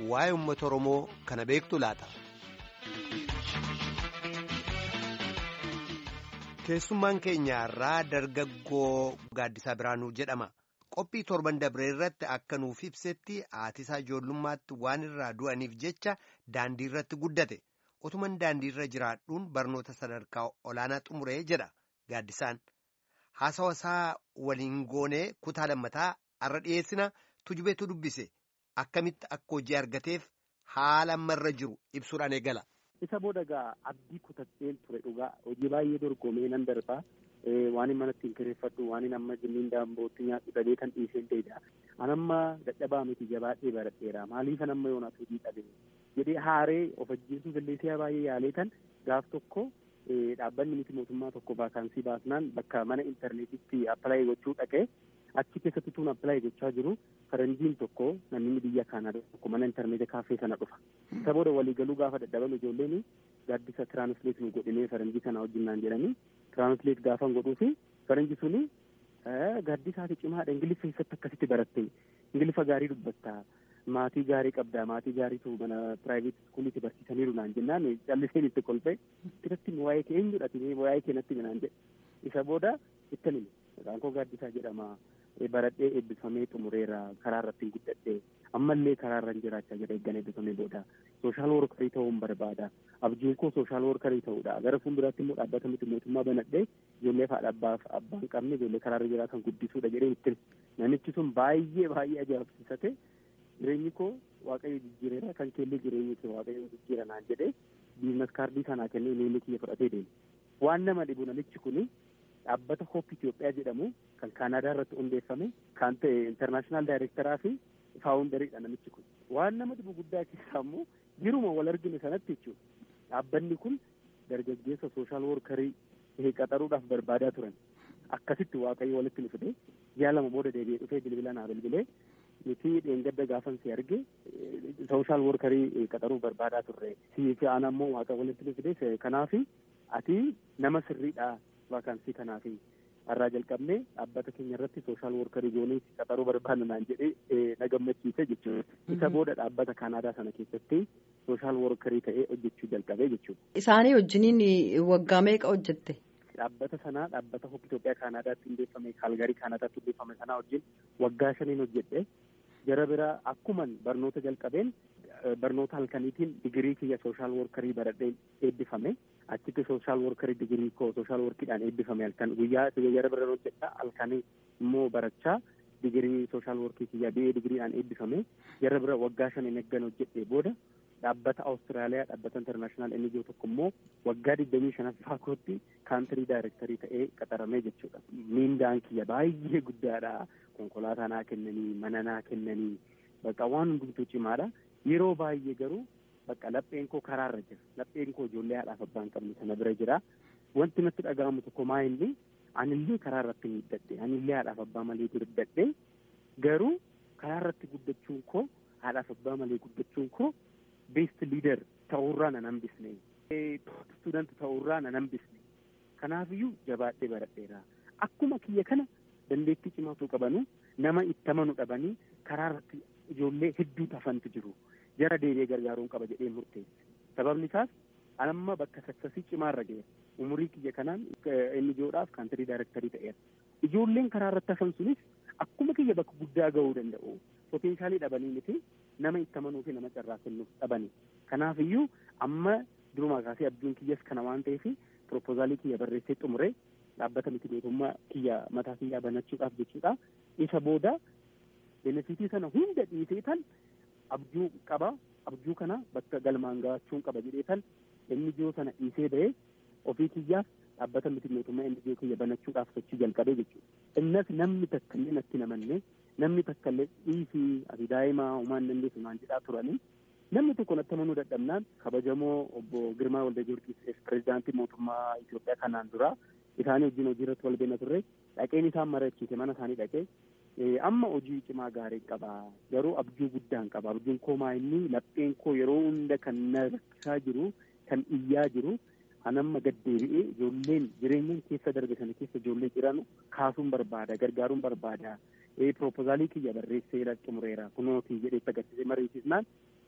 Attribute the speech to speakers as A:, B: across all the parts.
A: waa'ee uummata Oromoo kana beektu laata. Keessummaan keenya irraa dargaggoo Gaaddisaa Biraanuu jedhama. Qophii torban dabree irratti akka nuuf ibsetti haatisaa ijoollummaatti waan irraa du'aniif jecha daandii irratti guddate. Otuman daandii irra jiraadhuun barnoota sadarkaa olaanaa xumuree jedha Gaaddisaan. Haasawa isaa waliin goonee kutaa lammataa har'a dhiyeessina tujubeetu dubbise. Akkamitti akka hojii argateef haala ammarra jiru ibsuudhaan eegala.
B: Isa booda egaa abdii kutadheen ture dhugaa hojii baay'ee dorgomee nan darbaa waan mana ittiin kireeffadhu waan amma jimmiin daambootti nyaadhu dhabee kan dhiisee deebi'a. An amma dadhabaa miti jabaadhee baradheera maaliifan amma yoonaas hojii dhabee jedhee haaree of ajjeesuuf illee si'a baay'ee yaalee tan gaaf tokko dhaabbanni miti mootummaa tokko vaakaansii baasnaan bakka mana intarneetitti appilaayi gochuu dhaqee achi keessatti tuun appilaayi gochaa jiru faranjiin tokko namni biyya kaanaa tokko mana intarneetii kaaffee sana dhufa. Isa booda waliigaluu gaafa dadhabame ijoolleen gaaddisa tiraansleet nu godhinee faranjii kana wajjinnaan jedhanii tiraansleet gaafan godhuufi faranji suni gaaddisaati cimaadha ingiliffa keessatti akkasitti baratte ingiliffa gaarii dubbatta maatii gaarii qabdaa maatii gaariitu mana piraayiveet iskuulitti barsiisaniiru naan jennaan calliseen itti kolfee irratti waa'ee kee eenyudha waa'ee kee natti naan jedhe isa booda ittan hime maqaan koo gaaddisaa jedhama baradhee eebbifamee xumureera karaa irratti guddadhee ammallee karaa irra jiraachaa jira eeggan eebbifamee booda sooshaal workarii ta'uun barbaada abjuun koo sooshaal workarii ta'uudha gara fuulduraatti immoo dhaabbata miti mootummaa banadhee ijoollee haadha abbaaf abbaan qabne ijoollee karaa irra jiraatan guddisuudha jedhee itti namichi sun baay'ee baay'ee ajaa'ibsiisate jireenyi koo waaqayyo jijjiireera kan keellee jireenyi kee waaqayyo jijjiira naan jedhee biizines kaardii sanaa kennee inni kiyya fudhatee deeme waan nama dhibu namichi kuni dhaabbata hoop Itoophiyaa jedhamu kan Kaanaadaa irratti hundeeffame kan ta'e intarnaashinaal daayirektaraa fi faawundariidha namichi kun waan nama dhibu guddaa keessaa immoo jiruma wal argine sanatti jechuudha dhaabbanni kun dargaggeessa sooshaal workarii qaxaruudhaaf barbaadaa turan akkasitti waaqayyo walitti nu fide ji'a lama booda deebi'ee dhufee bilbila naa bilbilee nuti dheengadda gaafan si arge sooshaal workarii qaxaruuf barbaadaa turre si fi aan ammoo waaqa walitti nu fide kanaafi ati nama sirriidha vaakaansii kanaafi har'aa jalqabnee dhaabbata keenya irratti sooshaal workarii goonee qaxaruu barbaanna naan jedhee na gammachiise jechuudha. Isa booda dhaabbata Kaanaadaa sana keessatti sooshaal workarii ta'ee hojjechuu jalqabee jechuudha.
C: Isaanii wajjiniin waggaa meeqa hojjette?
B: Dhaabbata sanaa dhaabbata Hoop Itoophiyaa Kaanaadaatti hundeeffame Kaalgarii Kaanaadaatti hundeeffame sanaa wajjin waggaa shaniin hojjedhe. Jara biraa akkuman barnoota jalqabeen barnoota halkaniitiin digirii kiyya sooshaal workarii baradhee eebbifame. achitti sooshaal workarii digirii koo sooshaal workiidhaan eebbifame halkan guyyaa jara bira hojjedha halkanii immoo barachaa digirii sooshaal workii kiyya bi'ee digiriidhaan eebbifame jara bira waggaa shan hin eeggan hojjedhe booda dhaabbata awustiraaliyaa dhaabbata intarnaashinaal enijoo tokko immoo waggaa digdamii shanaffaa kootti kaantirii daayirektarii ta'ee qaxaramee jechuudha. Miindaan kiyya baay'ee guddaadha. Konkolaataa naa kennanii mana naa kennanii bakka waan hundumtuu cimaadha. Yeroo baay'ee garuu bakka lapheen koo karaarra jira lapheen koo ijoollee haadhaaf abbaan qabne sana bira jira wanti natti dhaga'amu tokko maa inni anillee karaa irratti miidhadhe anillee haadhaaf abbaa malee guddadhe garuu karaa irratti guddachuun koo haadhaaf abbaa malee guddachuun koo beest liider ta'uurraa nan hambisne student ta'uurraa nan hambisne kanaafiyyuu jabaadhee baradheera akkuma kiyya kana dandeettii cimaatu qabanu nama itti amanu dhabanii karaa irratti ijoollee hedduu tafantu jiru. jara deebi'ee gargaaruun qaba jedhee murteesse sababni isaas amma bakka saksasii cimaarra ga'e umurii kiyya kanaan inni ijoodhaaf kaantirii daayirektarii ta'eera ijoolleen karaa irratti hafan sunis akkuma kiyya bakka guddaa ga'uu danda'u poteenshaalii dhabanii miti nama itti amanuu fi nama carraa kennuuf dhabani kanaaf iyyuu amma durumaa kaasee abjuun kiyyas kana waan ta'eef piroopoozaalii kiyya barreessee xumure dhaabbata miti mootummaa kiyya mataa kiyyaa banachuudhaaf jechuudha isa booda benefitii sana hunda dhiisee tan abjuu qaba abjuu kana bakka galmaan gahachuun qaba jedhee tan NGO sana dhiisee ba'ee ofii kiyyaaf dhaabbata miti mootummaa NGO kiyya banachuudhaaf sochii jalqabee jechuudha. Innas namni takka illee natti namanne namni takka illee dhiisii ati daa'imaa homaan dandeessu naan jedhaa turanii namni tokko natti amanuu dadhabnaan kabajamoo obbo Girmaa Walda Giyoorgis pirezidaantii mootummaa Itoophiyaa kanaan dura isaanii wajjin hojii irratti wal beena turre dhaqeen isaan marachiise mana isaanii dhaqee amma hojii cimaa gaarii qaba garuu abjuu guddaan qaba abjuun koo maa inni lapheen koo yeroo hunda kan na rakkisaa jiru kan iyyaa jiru anamma gaddeebi'ee ijoolleen jireenyaan keessa darbe sana keessa ijoollee jiran kaasuun barbaada gargaaruun barbaada proposaalii kiyya barreessee xumureera kunootii jedhee agarsiisee mariisisnaan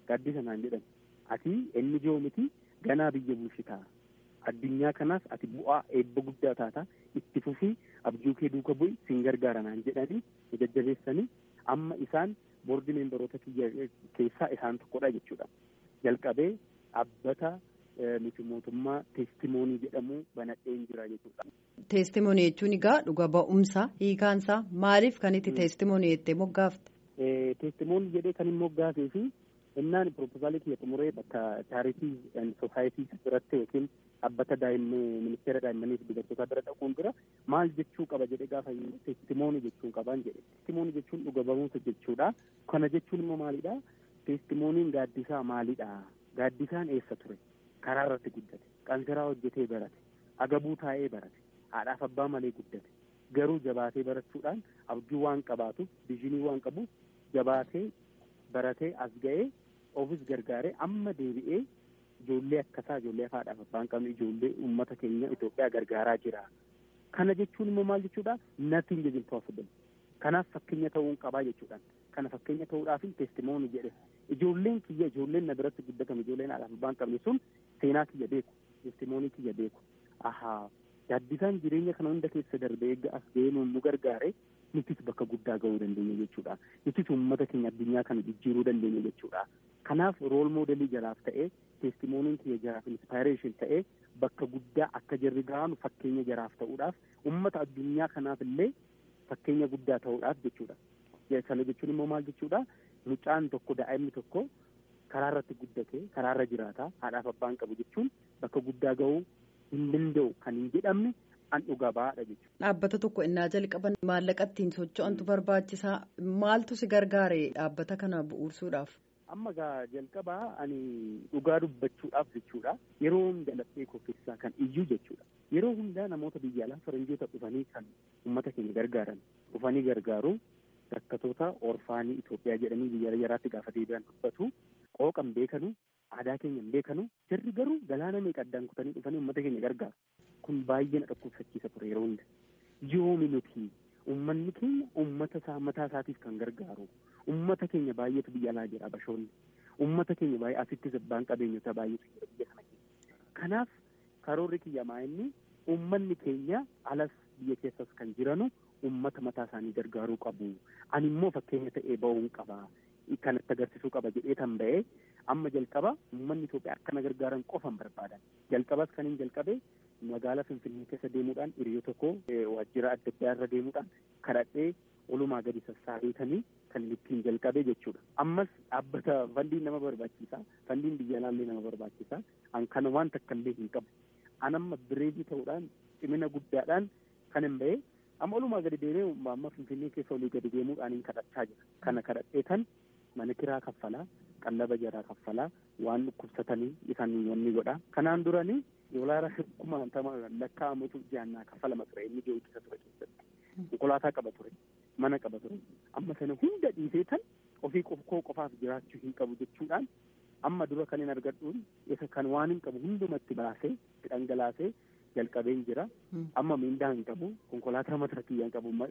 B: gaaddisa naan jedhan ati inni joo miti ganaa biyya bulchitaa addunyaa kanaas ati bu'aa eebba guddaa taata itti fufii abjuu kee duuka bu'i sin gargaara naan jedhanii jajjabeessanii amma isaan boordi meembaroota kiyya keessaa isaan tokkodha jechuudha. Jalqabee dhaabbata miti mootummaa teestimoonii jedhamu banadheen jira jechuudha.
C: Teestimoonii jechuun egaa dhuga ba'umsa hiikaansaa maaliif kan itti teestimoonii jettee moggaafte?
B: Teestimoonii jedhee kan hin moggaafee fi innaan piroopozaalii kiyya xumuree bakka chaaritii sosaayitii biratti yookiin dhaabbata ministeera daa'immanii fi dubartootaa bira dhaquun dura maal jechuu qaba jedhee gaafa teestimoonii jechuun qabaan jedhe teestimoonii jechuun dhuga ba'umsa jechuudha kana jechuun immoo maalidha teestimooniin gaaddisaa maalidha gaaddisaan eessa ture karaa irratti guddate qansiraa hojjetee barate agabuu taa'ee barate haadhaaf abbaa malee guddate garuu jabaatee barachuudhaan abjuu waan qabaatuuf viizinii waan qabuuf jabaatee baratee as ga'ee ofis gargaaree amma deebi'ee ijoollee akkasaa ijoollee haadhaaf abbaan qabne ijoollee uummata keenya Itoophiyaa gargaaraa jira. Kana jechuun immoo maal jechuudha? Nothing is impossible. Kanaaf fakkeenya ta'uun qabaa jechuudha. Kana fakkeenya ta'uudhaaf teestimoonii jedhe. Ijoolleen kiyya ijoolleen na biratti guddatan ijoolleen haadhaaf abbaan qabne sun seenaa kiyya beeku. Teestimoonii kiyya beeku. Ahaa gaaddisaan jireenya kana hunda keessa darbee eegga as ga'ee nu gargaare nutis bakka guddaa ga'uu dandeenya jechuudha. Nutis uummata keenya addunyaa kana jijjiiruu dandeenya jechuudha. Kanaaf rool moodelii jaraaf ta'ee teestimooniin kiyya jaraaf inspaayireeshin ta'ee bakka guddaa akka jarri ga'anu fakkeenya jaraaf ta'uudhaaf uummata addunyaa kanaaf illee fakkeenya guddaa ta'uudhaaf jechuudha. Sana jechuun immoo maal jechuudha? Mucaan tokko daa'imni tokko karaa irratti guddate karaa irra jiraata haadhaaf abbaan qabu jechuun bakka guddaa ga'uu hin danda'u kan hin jedhamne an dhugaa ba'aadha jechuudha.
C: Dhaabbata tokko innaa jalqaban maallaqa ittiin socho'antu barbaachisaa maaltu si gargaare dhaabbata kana bu'uursuudhaaf?
B: amma gaa jalqabaa ani dhugaa dubbachuudhaaf jechuudha yeroo hunda laphee koo keessaa kan iyyuu jechuudha yeroo hundaa namoota biyya alaa faranjoota dhufanii kan uummata keenya gargaaran dhufanii gargaaru rakkatoota orfaanii Itoophiyaa jedhanii biyya jaraatti gaafa deebi'an dubbatu qooqan beekanu aadaa keenya hin beekanu jarri garuu galaana meeqa addaan kutanii dhufanii uummata keenya gargaaru kun baay'ee na dhukkubsachiisa ture yeroo hunda yoomi nuti uummanni keenya uummata isaa mataa isaatiif kan gargaaru ummata keenya baay'eetu biyya alaa jira bashoonni ummata keenya baay'ee asittis abbaan qabeenyota baay'eetu jira biyya kana keessa kanaaf karoorri kiyya maa inni ummanni keenya alas biyya keessas kan jiranu ummata mataa isaanii gargaaruu qabu ani immoo fakkeenya ta'ee ba'uun qaba kanatti agarsiisuu qaba jedhee tan ba'ee amma jalqaba ummanni Itoophiyaa akkana gargaaran qofan barbaadan jalqabas kan hin jalqabe magaalaa Finfinnee keessa deemuudhaan hiriyyoo tokko waajjira adda addaa irra deemuudhaan kadhadhee olumaa gadi sassaabeetanii kan ittiin jalqabee jechuudha. Ammas dhaabbata fandiin nama barbaachisa. Fandiin biyya alaallee nama barbaachisa. An kana waan takka illee hin qabu. An amma bireedii ta'uudhaan cimina guddaadhaan kan hin ba'e amma olumaa gadi deemee amma Finfinnee keessa olii gadi deemuudhaan hin kadhachaa jira. Kana kadhadhee tan mana kiraa kaffalaa, qallaba jaraa kaffalaa, waan dhukkubsatanii isaan wanni godha. Kanaan duranii doolaara kuma lakkaa'amutu jaannaa kaffalama ture inni geejjisa ture keessatti. Konkolaataa qaba ture. mana qaba ture amma sana hunda dhiisee tan ofii koo qofaaf jiraachuu hin qabu jechuudhaan amma dura kan hin argadhuun isa kan waan hin qabu hundumatti baasee dhangalaasee jalqabeen jira amma miindaa hin qabu konkolaataa mataa kiyyaa hin qabu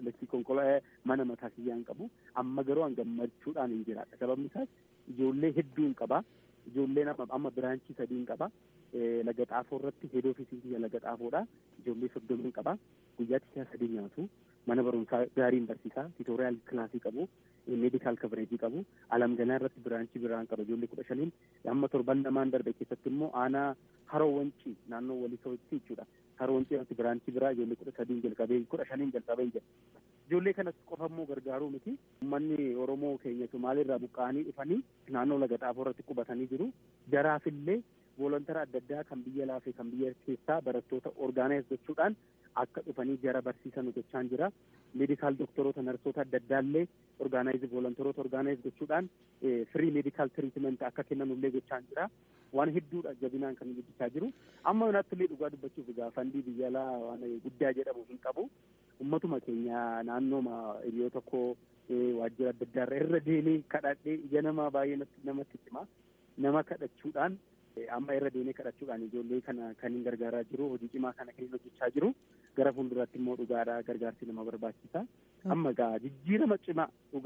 B: mana mataa kiyyaa hin qabu amma garuu an gammachuudhaan hin jiraadha sababni isaas ijoollee hedduu hin qaba ijoolleen amma biraanchii sadii hin qaba laga xaafoo irratti heed ofiisii kiyya laga xaafoodha ijoollee soddoma hin qaba guyyaatti siyaa sadii nyaatu mana barumsaa gaariin barsiisaa tiitooriyaal kilaasii qabu meedikaal kabareejii qabu alamganaa irratti biraanchii biraan qaba ijoollee kudha shaniin amma torban lamaan darbe keessatti immoo aanaa haroo wancii naannoo walisootti jechuudha haroo wancii irratti biraanchii biraa ijoollee kudha sadiin jalqabee kudha shaniin jalqabee jira ijoollee kanas qofa immoo gargaaruu miti uummanni oromoo keenya somaaliirraa buqqa'anii dhufanii naannoo laga xaafoo irratti qubatanii jiru jaraafillee volontara adda addaa kan biyya laafee kan biyya keessaa barattoota orgaanaayis gochuudhaan akka dhufanii jara barsiisan gochaan jira meedikaal doktoroota narsoota adda addaallee orgaanaayiz volontaroota orgaanaayiz gochuudhaan firii meedikaal tiriitimenti akka kennanullee gochaan jira waan hedduudha jabinaan kan guddichaa jiru amma nattillee dhugaa dubbachuuf egaa fandii biyya alaa waan guddaa jedhamu hin qabu ummatuma keenya naannooma hiriyoo tokko waajjira adda addaarra irra deemee kadhadhee ija namaa baay'ee namatti cima nama kadhachuudhaan amma irra deemee kadhachuudhaan ijoollee kana kan hin gargaaraa jiru hojii cimaa kana kan hin hojjechaa jiru gara fuulduraatti immoo dhugaadhaa gargaarsi nama barbaachisa amma gaa jijjiirama cimaa dhugaa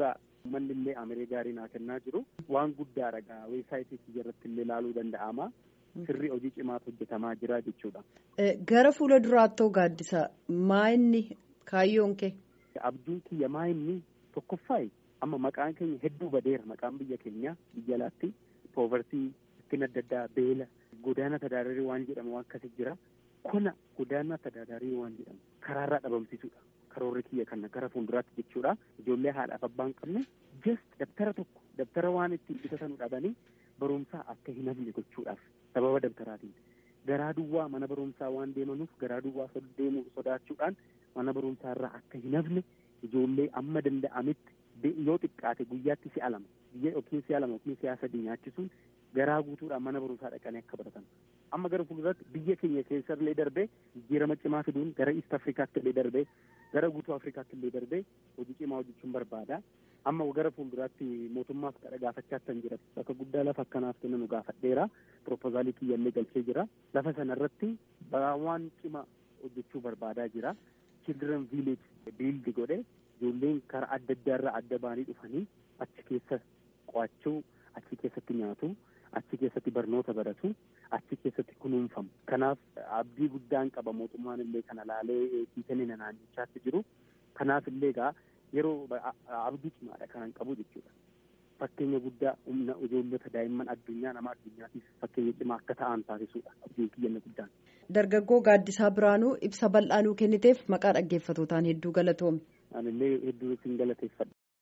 B: Uummanni illee amiree gaarii naa kennaa jiru waan guddaadha gaa weebsaayitii kiyya irratti illee ilaaluu danda'ama. Sirrii hojii cimaatu hojjetamaa jira jechuudha.
C: Gara fuula duraattoo gaaddisa maa inni kaayyoon kee?
B: Abjuun kiyya maa inni tokkoffaayi amma maqaan keenya hedduu badeera maqaan biyya keenya biyya alaatti poovertii ittiin adda addaa beela godaana tadaadarii waan jedhamu waan akkasii jira. Kuna godaana tadaadarii waan jedhamu karaarraa dhabamsiisuudha. Karoorri kiyya kana gara fuulduraatti jechuudha. Ijoollee haadhaaf abbaan qabne just dabtara tokko dabtara waan ittiin bitatanu dhabanii barumsaa akka hin hafne gochuudhaaf sababa dabtaraatiin. Garaa duwwaa mana barumsaa waan deemanuuf garaa duwwaa deemuu sodaachuudhaan mana barumsaa irraa akka hin hafne ijoollee amma danda'ametti yoo xiqqaate guyyaatti si'a lama yookiin si'a lama yookiin si'a sadii nyaachisuun garaa guutuudhaan mana barumsaa dhaqanii akka baratan. Amma gara fuulduratti biyya keenya keessa illee darbee jijjiirama cimaa fiduun gara East Afrikaatti illee darbee gara guutuu Afrikaatti illee darbee hojii cimaa hojjechuun barbaada. Amma gara fuulduraatti mootummaaf kadha gaafachaa kan jira. Bakka guddaa lafa akkanaaf kenna nu gaafadheera. Propoozaalii kiyya illee galchee jira. Lafa sana irratti waan cimaa hojjechuu barbaadaa jira. Children village biildi godhe ijoolleen karaa adda addaa irraa adda ba'anii dhufanii achi keessa qo'achuu achi keessatti nyaatu achi keessatti barnoota baratu achi keessatti kunuunfamu kanaaf abdii guddaan qaba mootummaan illee kana laalee hiikanii naannichaatti jiru kanaaf illee egaa yeroo abdii cimaadha kanan qabu jechuudha. Fakkeenya guddaa humna ijoollota daa'imman addunyaa nama addunyaatiif fakkeenya cimaa akka ta'an taasisuudha abdiin kiyyanna guddaan.
C: Dargaggoo Gaaddisaa Biraanuu ibsa bal'aa nuu kenniteef maqaa dhaggeeffatootaan hedduu galatoomi.
B: Anillee hedduu isin galateeffadha.